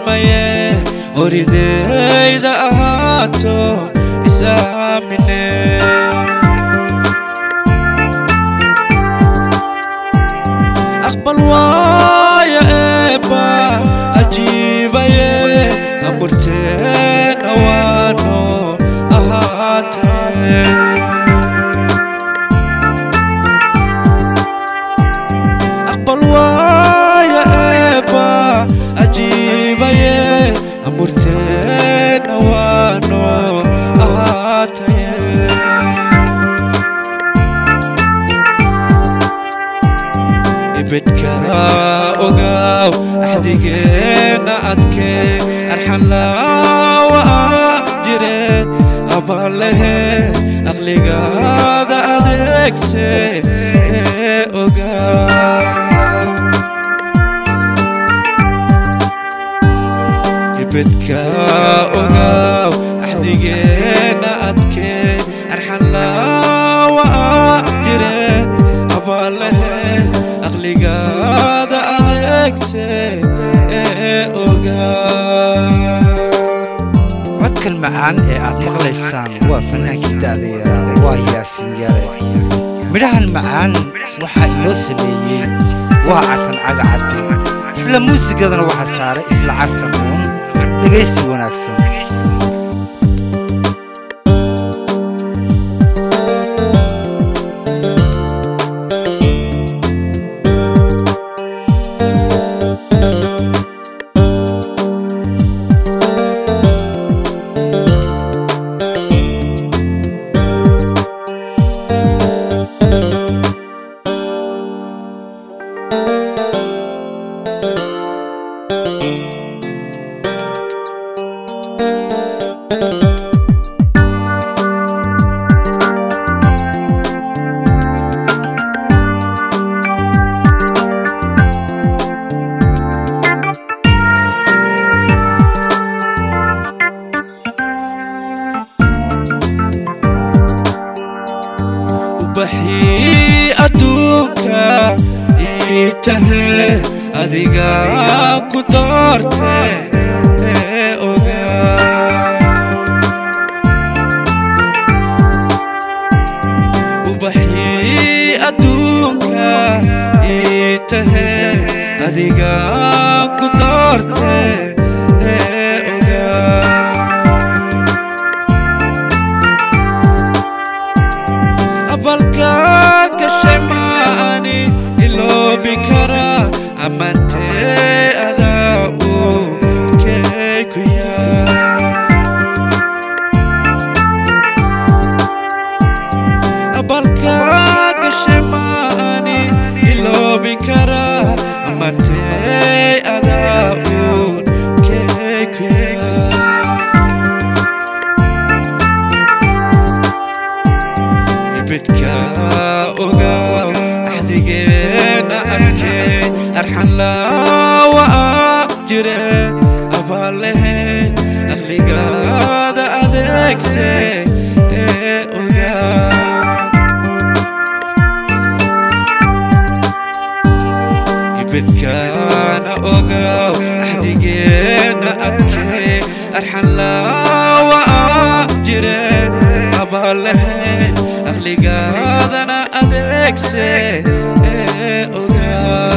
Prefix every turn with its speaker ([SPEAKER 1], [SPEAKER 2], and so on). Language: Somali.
[SPEAKER 1] ismaye orideyda ahaato isaamine aqbal waaya eeba ajiibaye aburteena waano ahaatee aqbal waaya eeba ajiibaye aburteena waano ahaataye ibidka ogaaw axdigeena adkee arxanlaawa jire abalehe aqligaada adeegse ee ogaaw ibidka ogaaw axdigeena adkee arxanlaawa jire abalehe aqligaada adeegse ee ogaaw
[SPEAKER 2] codkan macaan ee aad maqlaysaan waa fannaankii da'da yaraa waa yaasin yare midhahan macaan waxaa inoo sameeyey waa catan cagacadde isla muusigadana waxaa saaray isla cartan uun dhegaysi wanaagsan
[SPEAKER 1] ubaxii adduunka ii tahe adiga ku doorte ee ogaa ubaxii adduunka ii tahe adiga ku doorte ee ogaa abalka gashay maani iloobi kara amantee adaa uu keeku yaa abalka gashay maani iloobi kara amantee adaa uu keeku yaa ibidka ogaaw axdigeena arkee arxanlaawa jire abalehe aqligaada adeegse ee ogaaw ibidkaana ogaaw axdigeena arkee arxanlaawa jire abalehe aqligaadana adeegse ee ogaa